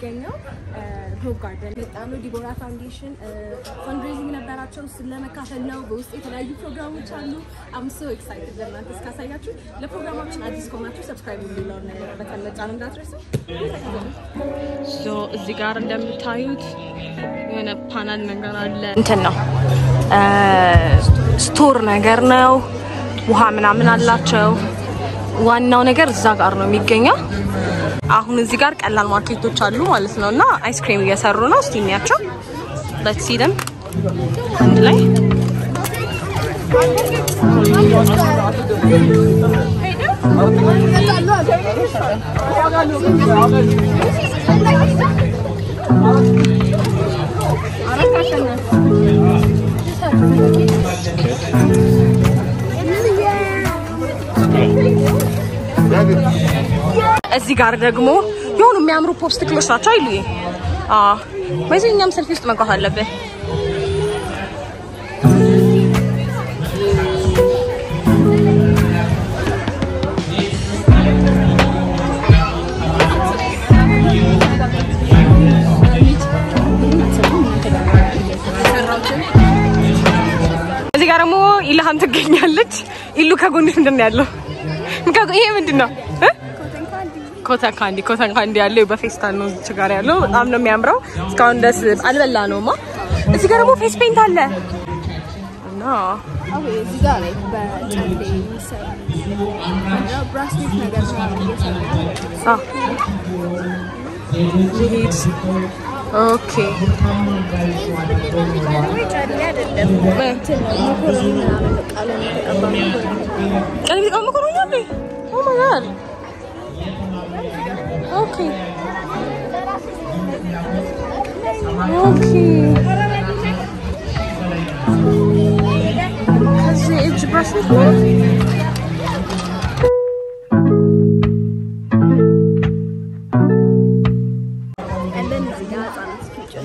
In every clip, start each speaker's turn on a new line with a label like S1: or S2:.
S1: የምንገኘው ሆፕ ጋርደን በጣም ነው። ዲቦራ ፋውንዴሽን ፈንድሬዚንግ ነበራቸው። እሱን ለመካፈል ነው። በውስጥ የተለያዩ ፕሮግራሞች አሉ። አም ሶ ኤክሳይትድ ለእናንተ እስካሳያችሁ። ለፕሮግራማችን አዲስ ከሆናችሁ ሰብስክራይብ የሚለውን በተን መጫን እንዳትረሱ።
S2: እዚህ ጋር እንደምታዩት የሆነ ፓናል ነገር አለ። እንትን ነው ስቶር ነገር ነው። ውሃ ምናምን አላቸው። ዋናው ነገር እዛ ጋር ነው የሚገኘው። አሁን እዚህ ጋር ቀላል ማርኬቶች አሉ ማለት ነው እና አይስክሪም እየሰሩ ነው። እስቲ እንያቸው። ሌትስ ሲ ደም አንድ ላይ እዚህ ጋር ደግሞ የሆኑ የሚያምሩ ፖፕስቲክሎች ናቸው አይሉ በዚህ እኛም ሰልፊ ውስጥ መግባት አለብን። እዚህ ጋር ደግሞ ኢልሃም ትገኛለች። ኢሉ ከጎንሽ ምንድን ነው ያለው? ይሄ ምንድን ነው? ኮተን ካንዲ ኮተን ካንዲ ያለው በፌስታል ነው እዚህ ጋር ያለው በጣም ነው የሚያምረው። እስካሁን ደስ አልበላ ነውማ። እዚህ ጋር ደግሞ ፌስ ፔንት አለ እና
S1: እዚህ ጋር ላይ በጨሌ የሚሰሩ ብራስሌት ነገር
S2: አ ሊድ ኦኬ
S1: ጨሌ አይደለም እንትን ነው መኮረኒ ምናምን ቀለም የተቀባ መኮረኒ
S2: ቀለብ ተቀመ ኮሮኛ አለ ኦ ማይ ጋድ ኦኬ ኦኬ ከዚህ እጅ ብራስሌት ነው
S1: እንደን እዚህ ጋር ህጻናት ፊቸር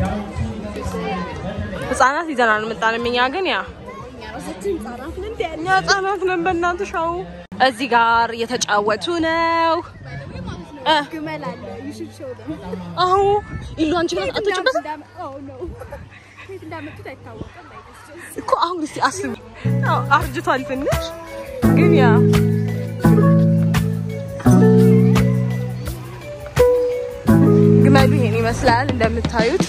S2: ህጻናት ይዘናል አልመጣንም። እኛ ግን ያ
S1: እኛ ራሳችን ህጻናት ነን እንደ
S2: እኛ ህጻናት ነን። በእናትሽ አዎ። እዚህ ጋር እየተጫወቱ ነው። እ
S1: ግመል አለ you should show them
S2: አዎ ኢሉ አንቺ ግን አትወጪበት
S1: oh no ከየት እንዳመጡት አይታወቅም like it's just
S2: እኮ አሁን እስቲ አስቢ። አዎ አርጅቷል ትንሽ ግን ያ ግመሉ ይሄን ይመስላል እንደምታዩት።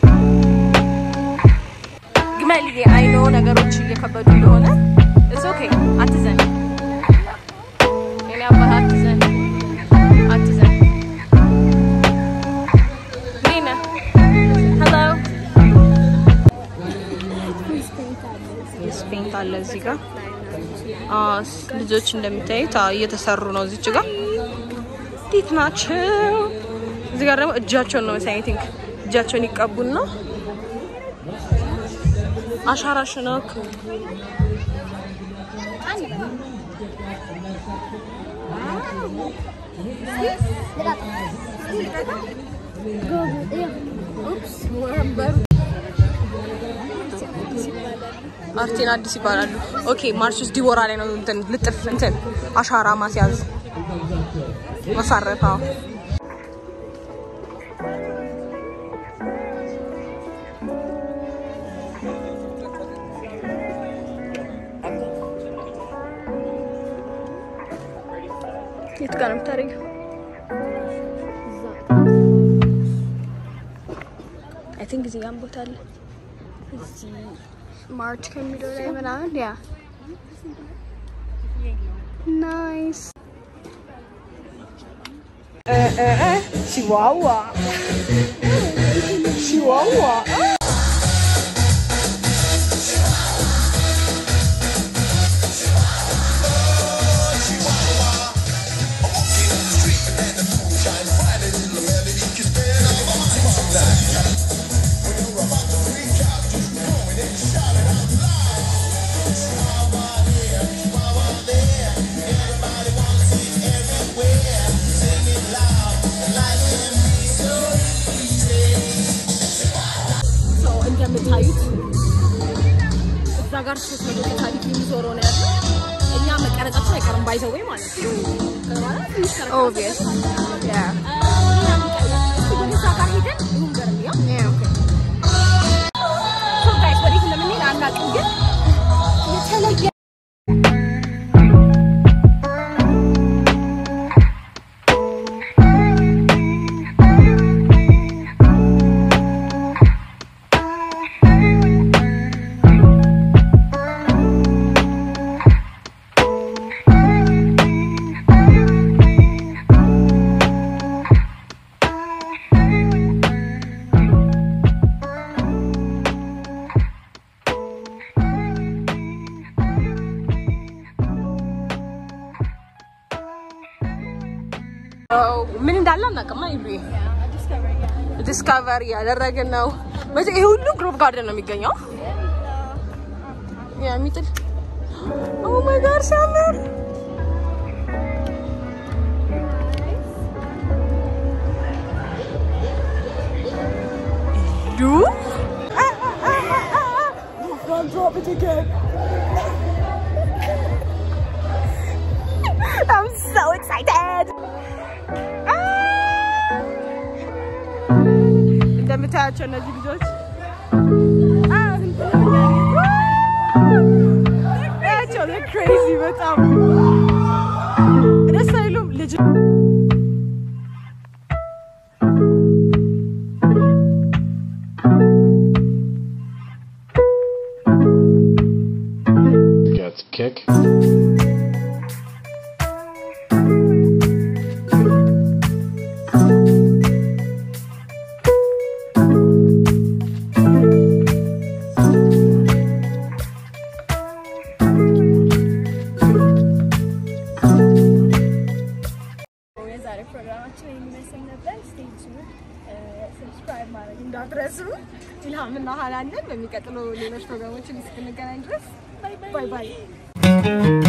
S2: ግመል ይሄ አይኖ ነገሮች እየከበዱ እንደሆነ እስ ኦኬ አትዘን፣ የኔ አባት አትዘን፣ አትዘን። እንዴት ነህ? ሄሎ ስፔንት አለ እዚህ ጋር አዎ፣ ልጆች እንደሚታዩት አዎ፣ እየተሰሩ ነው እዚች ጋር እንዴት ናቸው? እዚህ ጋር ደግሞ እጃቸውን ነው መሰለኝ ቲንክ እጃቸውን ይቀቡና አሻራሽነክ አርቴን አዲስ ይባላሉ። ኦኬ ማርሽስ ዲቦራ ላይ ነው እንትን ልጥፍ እንትን አሻራ ማስያዝ መሳረፍ። አዎ የት ጋር ነው የምታደርጊው?
S1: አይ ቲንክ እዚህ ጋር ቦታ አለ እዚህ ማርች ከሚለው ላይ ምናምን ያ ናይስ
S2: ቺዋዋ ቺዋዋ
S1: እንደምታዩት እዛ ጋር ሶስት መቶ ታሪክ የሚዞረው ነው ያለው። እኛ መቀረጻችን አይቀርም ባይዘወይ ማለት ነው።
S2: ኦብቪየስ ያ
S1: ግን ይሁን ገርሚያ ሶ ጋይስ ወዴት እንደምንሄድ አናውቅም፣ ግን የተለየ
S2: ምን እንዳለ አናውቅም። ይሉ ዲስካቨሪ ያደረግን ነው። በዚህ ይሄ ሁሉ ግሮቭ ጋርደን ነው የሚገኘው። ያ የሚጥል ኦ ማይ ጋድ ሲያምር ዱ Don't drop it again. I'm so excited. እንደምታያቸው እነዚህ ልጆች ያቸው ክሬዚ በጣም ደስ አይሉም ልጅ
S3: Gets kick.
S1: የዛሬ ፕሮግራማችን የሚመስል ነበር። ስቴጅ ሰብስክራይብ ማድረግ እንዳትረሱ። ኢልሃምና ሀናንን በሚቀጥለው ሌሎች ፕሮግራሞችን እስክንገናኝ ድረስ ባይ ባይ።